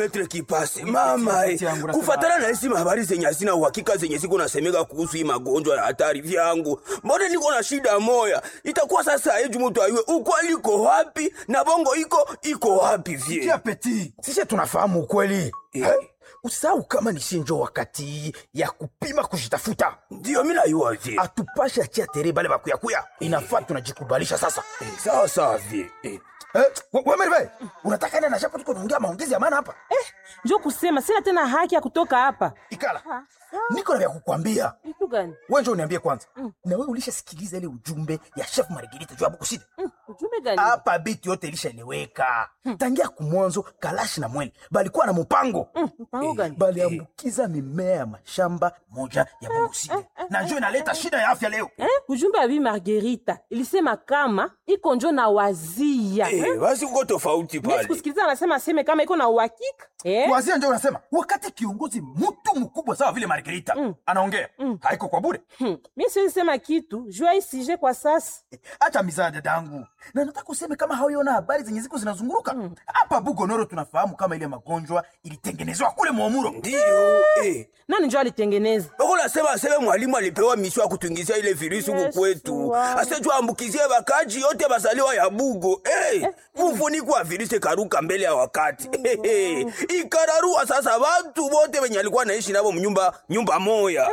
Petre Kipasi, mama eh, kufatana na hizi habari zenye hazina uhakika zenye ziko nasemeka kuhusu hii magonjwa ya hatari vyangu, mbona niko na shida moya? Itakuwa sasa eju mtu ayue ukweli iko wapi na bongo iko iko wapi Tia vie peti, sisi tunafahamu ukweli Eh. Eh, usahau kama ni shinjo wakati ya kupima kujitafuta, ndio mimi nayua vie atupashe achia tere bale bakuyakuya, inafaa tunajikubalisha sasa. Eh, sawa sawa vie eh. Eh, we- we Merve, unataka nini na shapo tuko tunaongea maongezi ya maana hapa? njo kusema sina tena haki ya kutoka hapa. Ikala. Niko na vya kukwambia. Kitu gani? Wewe njoo uniambie kwanza. Na wewe ulishasikiliza ile ujumbe ya Chef Margarita juu ya Bukushida? Mm, Ujumbe gani? Hapa biti yote ilishaeleweka. Tangia kumwanzo Kalashi na Mwene balikuwa na mpango. Mm, Mpango gani? Baliambukiza mimea ya mashamba moja ya Bukushida. Na njoo inaleta shida ya afya leo. Eh? Ujumbe wa Bi Margarita ilisema kama iko njo na wazia. Eh, basi uko tofauti Mimi pale. sikusikiliza anasema aseme kama iko na uhakika. Eh? Wazia ndio unasema wakati kiongozi mtu mkubwa sawa vile Margarita anaongea haiko kwa bure. Hmm. Mimi siwezi sema kitu jua isije kwa sasa. Acha mizaa dadangu, na nataka useme kama hauiona habari zenye ziko zinazunguruka hapa Bugonoro. Tunafahamu kama ile magonjwa ilitengenezwa kule Mwamuro. Ndio eh. Nani njo alitengeneza? Bako nasema aseme mwalimu alipewa misio ya kutuingizia ile virusi huku Yesu kwetu, wangu. asejua ambukizie bakaji yote basaliwa ya Bugo. Hey, mfuniko wa virusi karuka mbele ya wakati hey, ikararua sasa watu wote wenye alikuwa naishi nabo mnyumba nyumba moya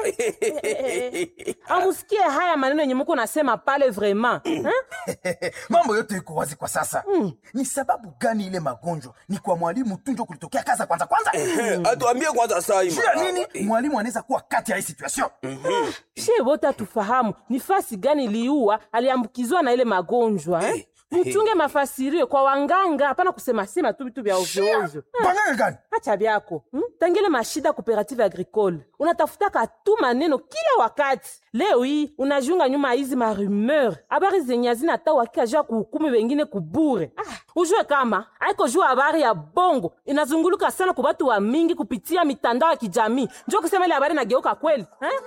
Amusikie haya maneno yenye muko nasema pale vraiment. Eh? Mambo yote iko wazi kwa sasa. Ni sababu gani ile magonjwa ni kwa mwalimu tu ndio kulitokea kaza kwanza kwanza? atuambie kwanza sai Juu ya nini mwalimu anaweza kuwa kati ya hii situation? She wote atufahamu ni fasi gani iliua aliambukizwa na ile magonjwa eh? Muchunge mafasirio kwa wanganga, hapana kusema sema tu vitu vya ovyo ovyo. Banganga gani? Acha byako hmm? Tangile mashida cooperative agricole unatafutaka tu maneno kila wakati. Leo hii unajiunga nyuma ya hizi marumeur, habari zenye hazina hata uhakika juu ya kuhukumu wengine kubure. Ah, ujue kama haiko juu habari ya bongo inazunguluka sana kwa watu wa mingi kupitia mitandao ya kijamii, njo kusema ile habari nageuka kweli eh?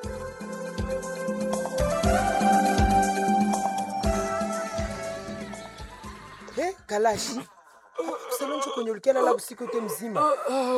Eh, Kalashi. Usalonjo kwenye ulikiana usiku yote mzima.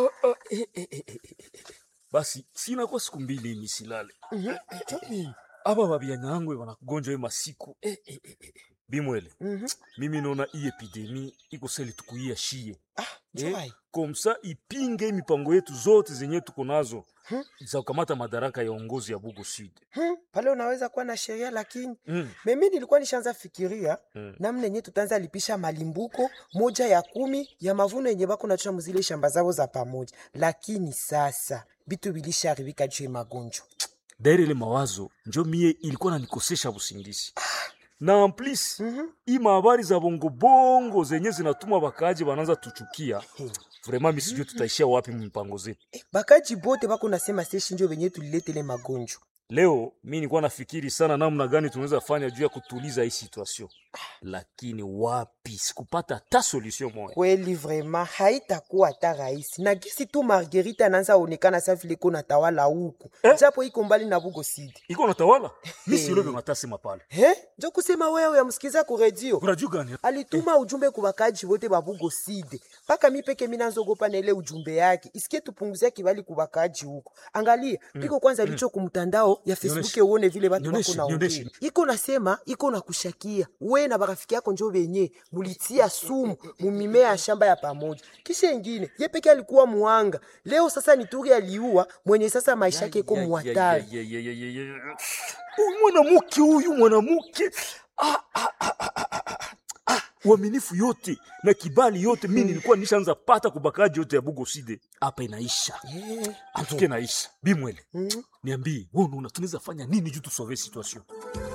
basi sinakuwa siku mbili ini silale aba babyanyango banakugonjwa ye masiku eh, eh, eh, eh. bimwele mimi naona hii epidemi ikoseli tukuia shie Njoi. komsa ipinge mipango yetu zote zenye tuko nazo za kukamata madaraka ya uongozi ya Bugo Sud. Hmm, pale unaweza kuwa na sheria lakini Mm. mimi nilikuwa nishaanza fikiria Mm. namna yenye tutaanza lipisha malimbuko moja ya kumi ya mavuno yenye bako nachua muzile shamba zao za pamoja, lakini sasa bitu bilisharibika juu ya magonjwa. Daire ile mawazo njo mie ilikuwa nanikosesha busingizi na amplis hii mahabari za bongo bongo zenye zinatuma bakaaji bananza tuchukia vraiment misijue tutaishia wapi mipango zetu. Eh, bakaji bote bako nasema seshi njo venye tuliletele magonjwa. Leo mi nilikuwa nafikiri sana namna gani tunaweza fanya juu ya kutuliza hii situation, lakini wapi, sikupata hata solution moja. Kweli vrema haitakuwa hata rahisi, na gisi tu Margarita anaanza onekana sa vile iko na tawala huku Eh? japo iko mbali na Bugo City. Iko natawala mi silobe matasema pale, He? Njo kusema wewe yamsikiza ku redio unajua gani? alituma ujumbe ku bakaji wote ba Bugo City, mpaka mi peke mina nzogopa na ile ujumbe yake isikie tupunguzia kibali ku bakaji huko. Angalia piko kwanza licho ku mtandao ya Facebook Nionyeshe. uone vile batu Nionyeshe, bako na nionyeshe. ongea. Iko nasema iko na kushakia we na barafiki yako njo benye mulitia sumu mumimea ya shamba ya pamoja, kisha ingine ye peke alikuwa muanga. Leo sasa ni turi aliua mwenye sasa maisha yake iko Ya, ya, muhatari. ya, ya, ya, ya, ya, ya. Huyu mwanamke huyu mwanamke ah, ah, ah, ah, ah, ah, ah. uaminifu yote na kibali yote mi nilikuwa nishaanza pata kubakaji yote ya Bugo Side hapa inaisha Eh. antuke naisha bimwele niambie wewe unaona tunaweza fanya nini juu tusove situation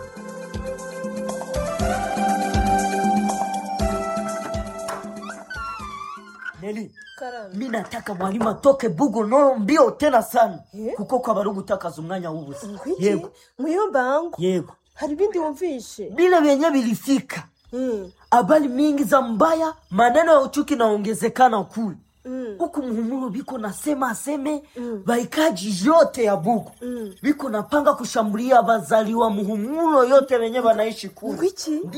Neli, mi nataka mwalimu atoke Bugo Noro mbio tena sana kuko kwa barugu utakaza umwanya w'ubusa yego muyomba wangu yego hari ibindi wumvishe bila vyenye vilifika habari mingi za mbaya maneno ya uchuki naongezekana kule huku muhumuro biko nasema aseme baikaji yote ya Bugo biko napanga kushambulia bazaliwa muhumulo yote wenye banaishi kule Ngwiki?